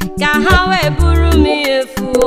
ka ha wee bụrụ m ihe fuo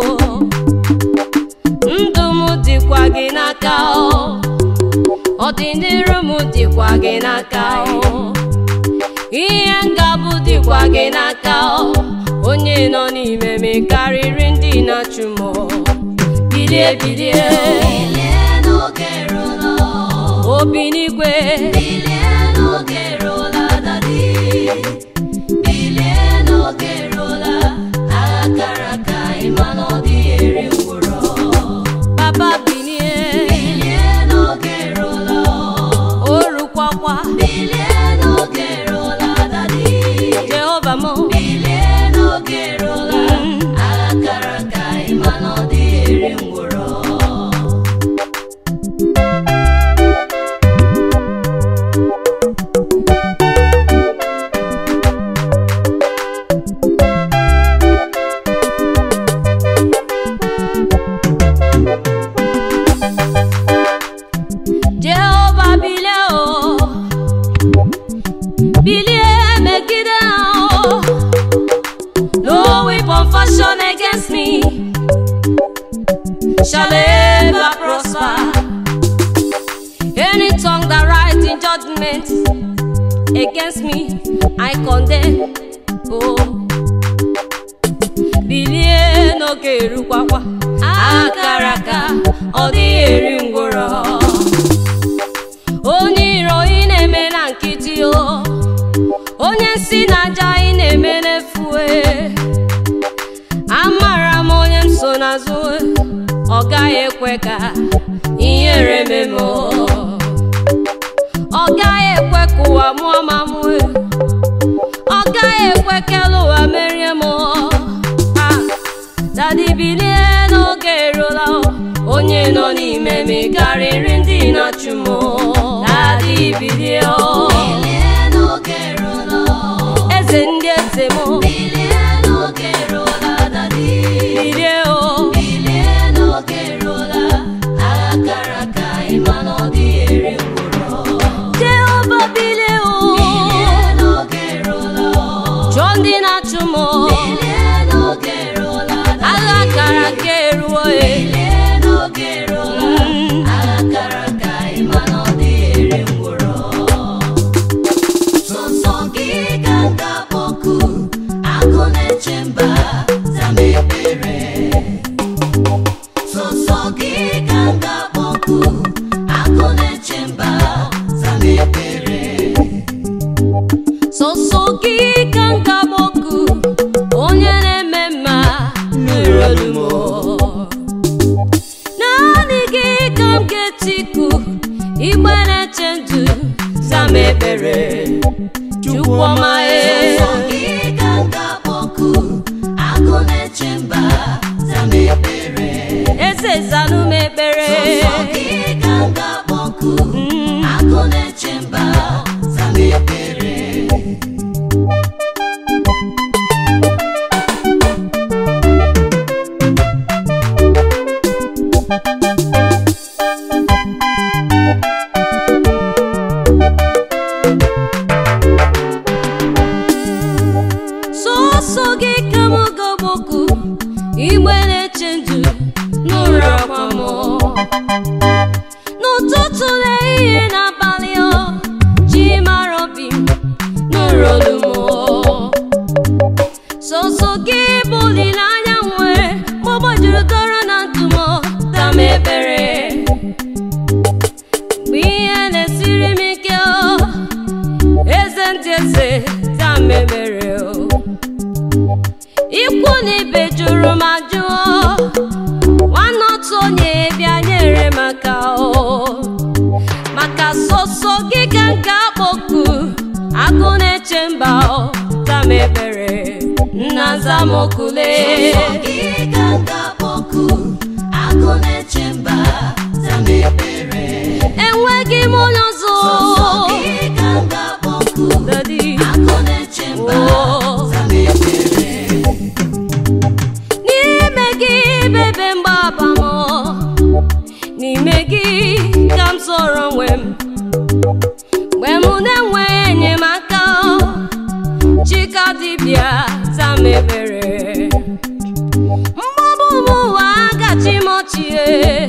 ndụ m dịkwa gị n'aka o ọdịnihu m dịkwa gị n'aka o ihe ngabụ dịkwa gị n'aka o onye nọ n'ime m karịrị ndị na-achụ m o. bilie bilie Bilie n'oge eruola, obi n'igwe bilie n'oge eruola dadi. Bilie n'oge eruola, agha kara aka ịma na ọ dịghị eri ngwụrọ. papa bilie Bilie n'oge eruola, o rukwakwa bilie n'oge eruola dadi. jehova m Bilie n'oge eruola, agha kara aka ịma na ọ dịghị eri ngwụrọ. jehova bilie o bilie megide ha o no weapon fashion against me shall ever prosper any tongue that rise in judgment against me i condemn oh bilie n'oge erukwakwa akara aka ọ dịghị eri ngwụrọ onye iro ị na-eme na nkịtị o onye nsi na aja ị na-eme n'efue amara m onye m so n'azụ ọ gaghị ekwe ka ihere mee m o. ọ gaghị ekwe ka ụwa mụọ ma mue ọ gaghị ekwe ka elu ụwa merie m o. Ah, dadi bilie n'oge eruola o. onye nọ n'ime m karịrị ndị na-achụ m o. dadi bilie o Bilie n'oge eruola, eze ndị eze m o. bilie n'oge eruola dadi. bilie o Bilie n'oge eruola, agha kara aka ịma na ọ dịghị eri ngwụrọ. jehova bilie o Bilie n'oge eruola, chụọ ndị na-achụ m o. bilie n'oge eruola dadi. agha kara aka eruo e Bilie n'oge eruola, agha kara aka ịma na ọ dịghị eri ngwụrọ. Sọsọ gị ka m ga-akpọku, agụ na-eche mba, zama ekpere. Sọsọ gị ka m ga-akpọku, agụ na-eche mba, zama ekpere. sọsọ gị ka m ga-agboku onye na-eme mma nụrụ olu m o. naanị gị ka m ga-etiku igbe na-eche ndụ zama ekpere chukwu ọma e Sọsọ gị ka m ga-akpọku, agụ na-eche mba, zama ekpere. eze zanụ m ekpere Sọsọ gị ka m ga-akpọku, agụ na-eche mba, zama ekpere. sọsọ gị ka m ga-agboku igbe na-eche ndụ n'ụra akwa m n'ụtụtụ n'ehihie n'abalị o ji mara obi m n'ụra olu m sọsọ gị bụ olileanya m nwere ma ọ gbajuru dọrọ na ntụ m dam ebere mgbe ihe na-esiri m ike o eze ndị eze dam ebere o ikwu na ibe jụrụ m ajụọ nwanne otu onye bịa nyere m aka o maka sọsọ gị ka m ga-akpọku agụ na-eche mba o zam ebere nna zamokule Sọsọ gị ka m ga-akpọku, agụ na-eche mba, zama ekpere. enweghị m onye ọzọ Sọsọ gị ka m ga-akpọku, Daddy. agụ na-eche mba, Oh. zama ekpere. n'ime gị bebe mgbaba m n'ime gị ka m zọrọ onwe m mgbe m na-enweghị enyemaka chika dibịa zam ebere ochie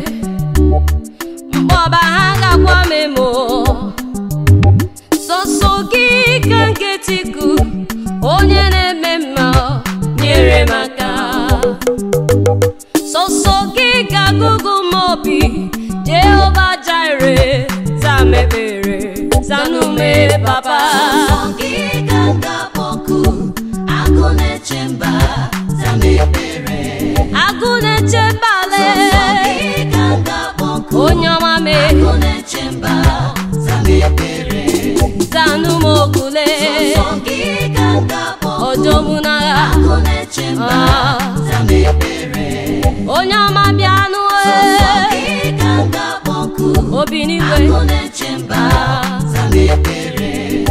mkpọba ha gakwa m emo sọsọ gị ka nketiku onye na-eme mma nyere m aka sọsọ gị ka gụgụ m obi jehova jire zamebere zanume papa Sọ gị ka m ga-akpọku, agụ na-eche mba, zam ekpere. agụ na-eche mbale Sọ gị ka m ga-akpọku, onye ọma me agụ na-eche mba, zam ekpere. zanume okule Sọ gị ka m ga-akpọku, ojomunagha agụ na-eche mba, Ah. zam ekpere. onye ọma bịanụ Sọ gị ka m ga-akpọku, obi n'igwe agụ na-eche mba, zam ekpere.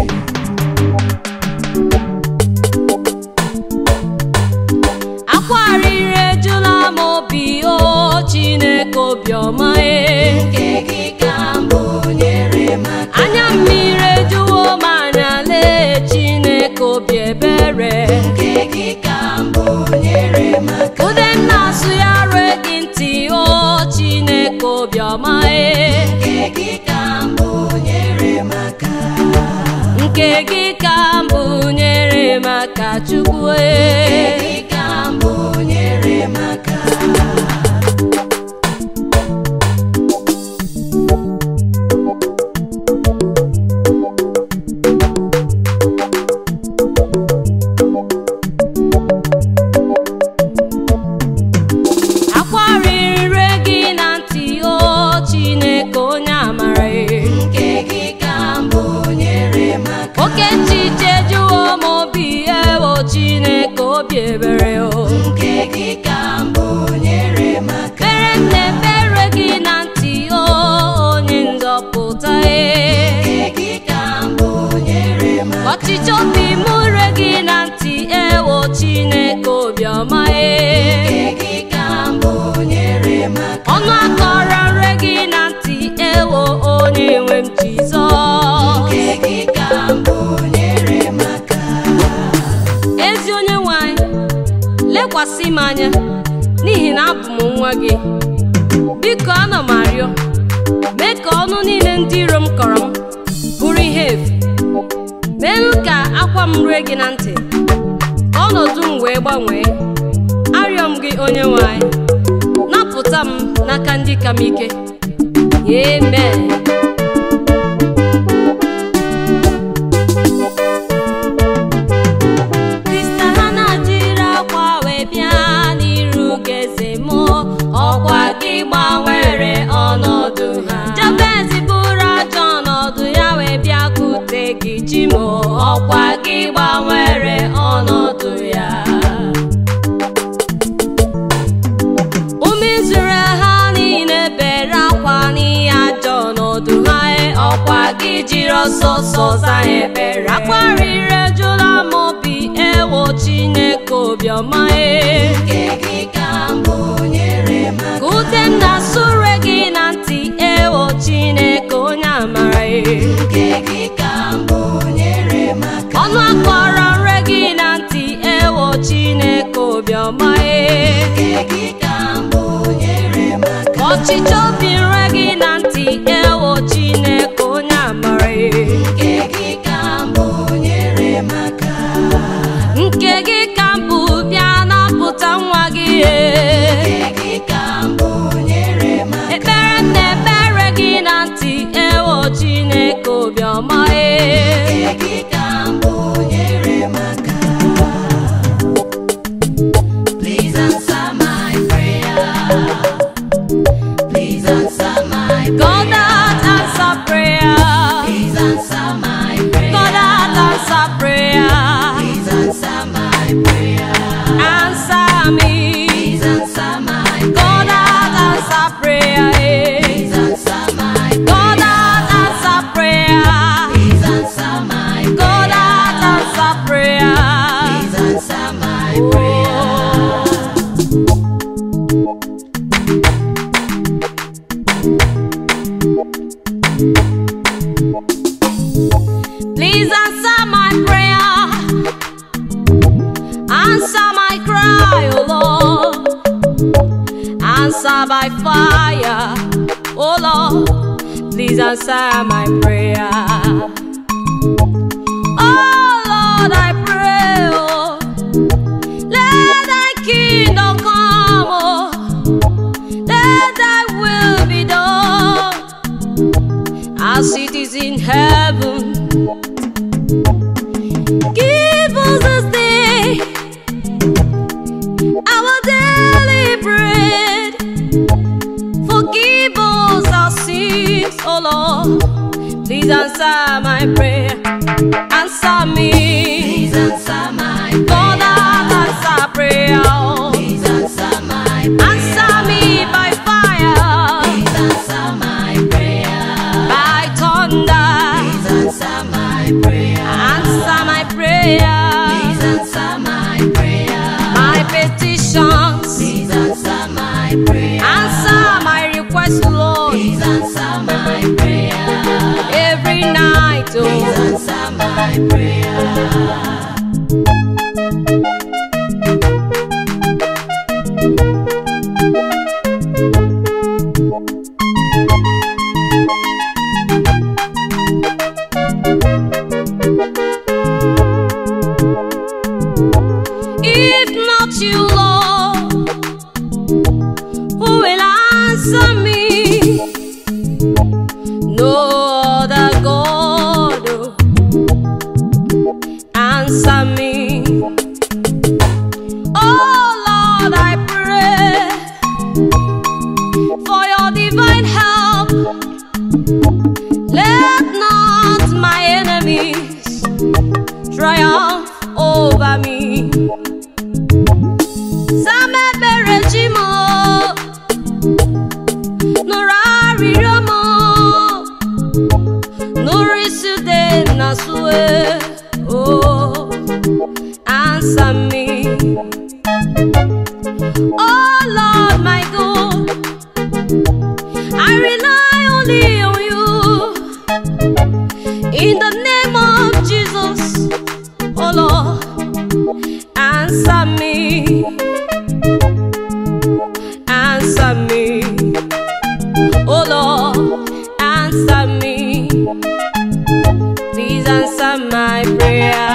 akwarịrị ejula m obi o chineke obiọma e Nke gị ka mbụ nyere m aka. anya mmiri ejuwo m anya lee chineke obi ebere Nke gị ka mbụ nyere m aka. ude m na-asụ ya rue gị ntị o chineke obiọma e Nke gị ka mbụ nyere m aka. nke gị ka mbụ nyere m aka chukwu Nke e gị ka mbụ nyere m aka. akwarịrị gị na ntị o chineke onye amara e Nke gị ka mbụ nyere m aka. oke nchiche juwo m obi ewo chineke obi ebere o Nke gị ka mbụ nyere m aka. mere m na-ekpere gị na ntị o onye nzọpụta e Nke gị ka mbụ nyere m aka. ọchịchị obi m re gị na ntị ewo chineke obiọma e Nke gị ka mbụ nyere m aka. ọnụ akọrọ nre gị na ntị ewo onye nwe m jizọs Nke gị ka mbụ nyere m aka. ezi onye nwanyị lekwasị m anya n'ihi na abụ m nwa gị biko ana m arịọ mee ka ọnụ niile ndị iro m kọrọ m bụrụ ihe efu meenụ ka akwa m rue gị na ntị ka ọnọdụ m wee gbanwee arịọ m gị onye nwanyị napụta m n'aka ndị ka m ike amen Krista ha na-jiri akwa wee bịa n'iru gị eze m ọkwa gị gbanwere ọnọdụ ha Jabez bụrụ ajọ ọnọdụ ya wee bịakwute gị chi m ọkwa gị gbanwere ọnọdụ ya ụmụ Izrel ha niile bere akwa n'ihe ajọ ọnọdụ ha e, ọkwa gị jiri ọsọ ọsọ zaa ebere akwarịrị ejula m obi ewo chineke obiọma e Nke gị ka mbụ nyere m aka. ka ute m na-asụre gị na ntị ewo chineke onye amara e Nke gị ka mbụ nyere m aka. ọnụ akọrọ nre gị na ntị ewo chineke obiọma e Nke gị ka mbụ nyere m aka. ọchịchị obi nre gị na ntị ewo chineke onye amara e Nke gị ka mbụ nyere m aka. nke gị ka mbụ bịa napụta nwa gị e Nke gị ka mbụ nyere m aka. ekpere m na-ekpere gị na ntị ewo chineke obiọma e Nke gị ka mbụ nyere m aka. Please answer my prayer. Please answer my God prayer. that answer prayer Please answer my prayer. God that answer prayer Please answer my prayer. answer me Please answer my God that answer prayer eh. Please answer my God that answer prayer Please answer my God that answer prayer Please answer my prayer. Please answer my prayer. Answer my cry, oh Lord. answer by fire. Oh Lord, please answer my prayer. Oh Lord, I pray, oh, let thy kingdom come, oh, let thy will be done as it is in heaven. Give us this day our daily bread. Forgive us our sins, oh Lord. Please answer my prayer. Answer me. Please answer my God, answer prayer. oh. Please answer my prayer. Answer me by fire, Please answer my prayer. by thunder. Please answer my prayer. Answer my prayer, Please answer my prayer. my petitions. Please answer my prayer. Answer my request, Lord, Please answer my prayer. every night. Please Oh, answer my prayer. if not you, Lord, who will answer me? No other God oh, answer me. Oh Lord, I pray for your divine help. Let not my enemies triumph over me. Samebere ji m o, nụrụ arịrịọ m o, nụrụ isude na sue oh answer me oh lord my god i rely only on you in the name of jesus oh lord answer me answer me oh lord answer me please answer my prayer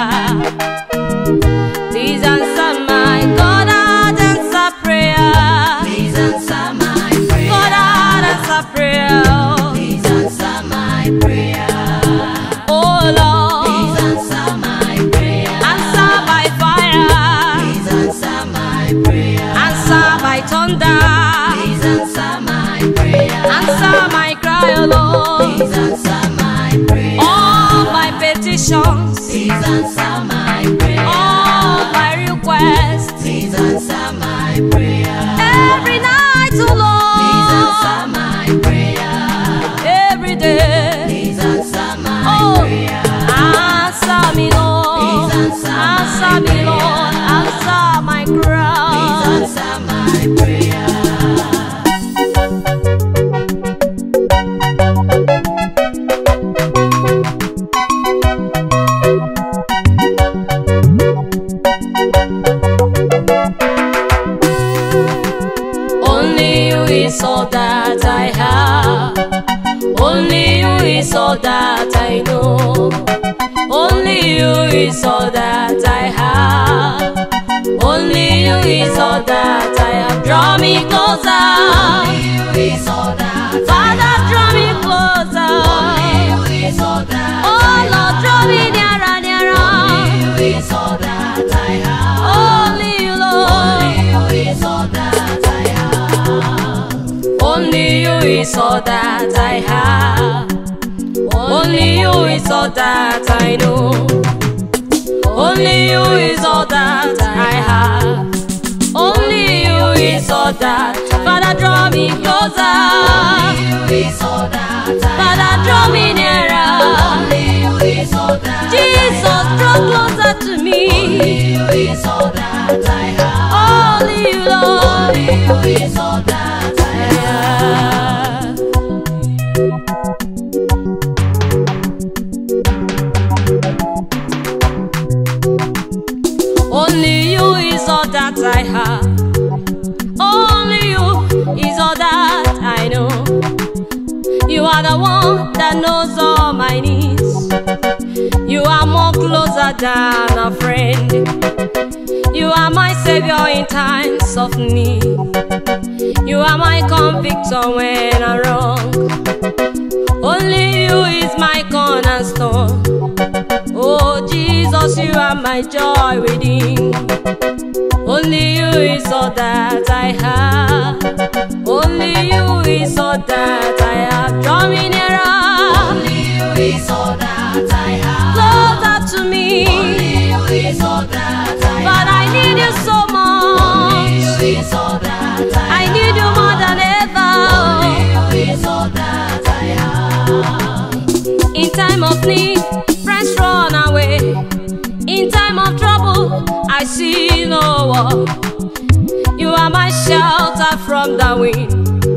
please answer my god answer prayer Please answer my prayer. god answer prayer Please answer my prayer. oh lord Please answer my prayer. answer by fire Please answer my prayer. answer by thunder Please answer my prayer. answer my cry oh lord Please answer my prayer. all my petitions Please answer my prayer. all my requests Please answer my prayer. every night oh Please answer lord my prayer. every day Please answer my oh prayer. answer me lord Please answer my answer me lord answer my Please cry answer my prayer. Only you is all that I have. Only you is all that I know. Only you is all that I have. Only you is all that I have. Draw me closer. You is all that Father, draw me closer. You is all that Oh Lord, draw me nearer, nearer. You is all that I have. Only you, Lord. You is all that I have. Only you is all that I have. Only you is all that I know. Only you is all that I have. Only you is all that. Father, draw me closer. You is all that I Father, draw me nearer. You is all that Jesus, draw closer to me. You is all that I have. Only you, Lord. You is all that I have. Yeah. Only you is all that I have. Only you is all that I know. You are the one that knows all my needs. You are more closer than a friend. You are my savior in times of need. You are my convictor when I'm wrong. Only you is my cornerstone. Oh Jesus, you are my joy within. Only you is all that I have. Only you is all that I have. Draw me nearer, Only you is all that I have. closer to me. Only you is all that I But I have. need you so Only much. you is all that I I have. need you more than ever. Only you is all that I have. In time of need, friends run away. In time of trouble, I see no one. You are my shelter from the wind.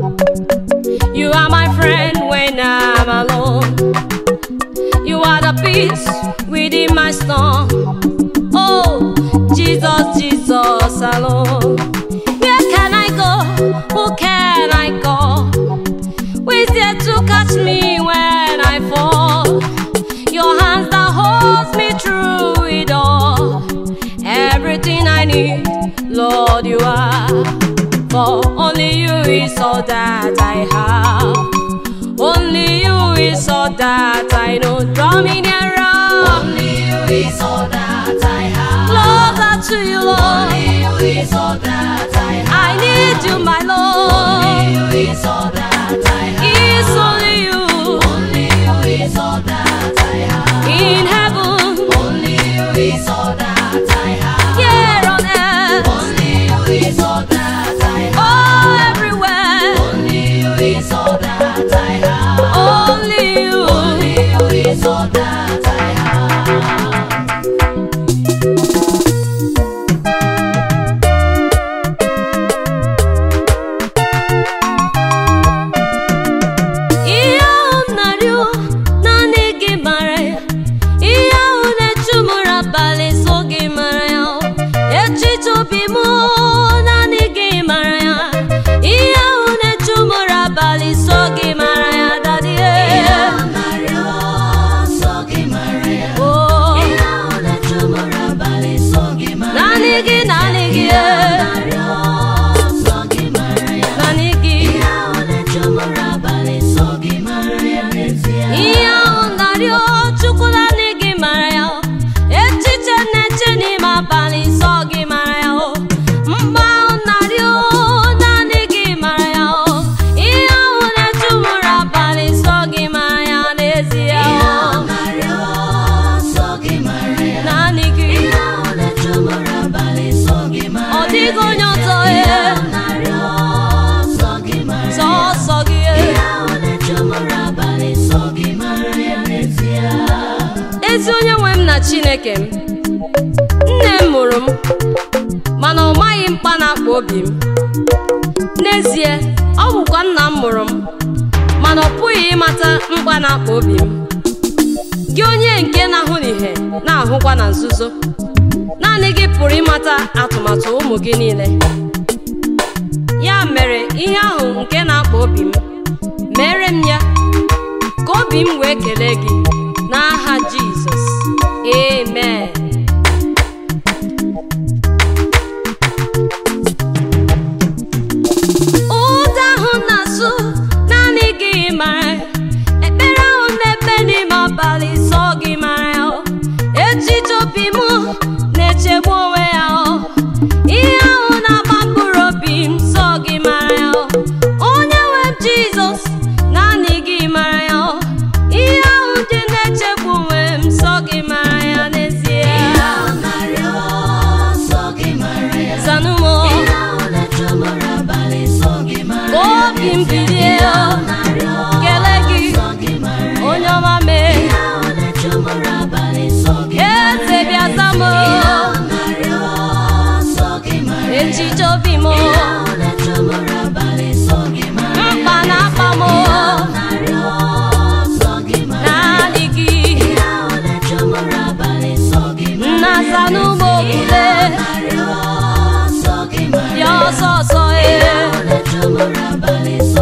You are my friend when I'm alone. You are the peace within my storm. Oh, Jesus, Jesus alone. Where can I go? Who can I call? Who is there to catch me when I fall? Your hands that holds me through it all. Everything I need, Lord, you are. For only you is all that I have. Only you is all that I know. Draw me nearer, Only you is all that I have. closer to you, Lord. Only you is all that I have. I need you, my Lord. Only you is all that I have. It's only you Only you is all that I have. in heaven, Only you is all that I have. here on earth, Only you is all that I have. oh, everywhere. Only you is all that I have. Only you. Only you is all that I have. Ihe ahụ m na-arịọ naanị gị mara ya. Ihe ahụ na-echu m ụra abalị so gị mara ya. Echiche obi m naanị gị mara ya. Ihe ahụ na-echu m ụra abalị so gị mara ya. Daddy, Ihe eh. ahụ na-arịọ nsọ gị mara ya. Oh, Ihe ahụ na-echu m ụra abalị nsọ gị mara ya. naanị gị, naanị gị, Ihe ahụ eh. na-arịọ nsọ gị mara ya. naanị gị. Ihe ahụ na-echu m ụra abalị nsọ gị mara ya n'ezie. ihe ahụ narịọ chukwu naanị gị mara ya o. echiche na-eche n'ime abalị nsọ gị mara ya o mgbe ahụ narịọ naanị gị mara ya o ihe ahụ na-echu m ụra abalị nsọ gị mara ya n'ezie Ihe o ahụ na-arịọ nsọ gị mara ya. naanị gị Ihe ahụ na-echu m ụra abalị nsọ gị mara ọ ya. dịghị onye ọzọ Ihe e ahụ na-arịọ nsọ gị mara ya. sọsọ gị e Ihe ahụ na-echu m ụra abalị nsọ gị mara ya n'ezie. ezi onye nwe m na chineke m nne m mụrụ m mana ọ maghị mkpa na-akpa obi m n'ezie ọ bụkwa nna m mụrụ m mana ọ pụghị ịmata mkpa na-akpa obi m gị onye nke na-ahụ n'ihe na-ahụkwa na nzuzo naanị gị pụrụ ịmata atụmatụ ụmụ gị niile ya mere ihe ahụ nke na-akpa obi m mere m ya ka obi m wee kelee gị n'aha jizọs amen ụda ahụ na-asụ naanị gị mara ya. ekpere ahụ na-ekpe n'ime abalị sọ gị mara ya o. echiche obi m na-echegbu onwe ya o. ihe ahụ na-agba mkpụrụ obi m sọ gị mara ya o. onye nwe m jizọs naanị gị mara ya o. ihe ahụ dị na-echegbu onwe m sọ gị mara ya n'ezie Ihe ahụ na-arịọ nsọ gị mara ya. zanụmọ Ihe ahụ na-echu m ụra abalị nsọ gị mara ka ya obi m n'ezie. bilie Ihe o. ahụ na-arịọ kelee gị nsọ gị mara ya. onye ọma mee Ihe ahụ na-echu m ụra abalị nsọ gị mara ya eze bịa za m Ihe ahụ na-arịọ nsọ gị mara ya. echiche obi m Ihe ahụ na-echu m ụra abalị nsọ gị mara ya mkpa na-akpa m Ihe ahụ na-arịọ nsọ gị mara ya. naanị gị Ihe ahụ na-echu m ụra abalị nsọ gị mara nna ya zanụmọ Ihe okpule ahụ na-arịọ nsọ gị mara ya. ọsọ ọsọ ihe ee ahụ na-eche mụrụ abalị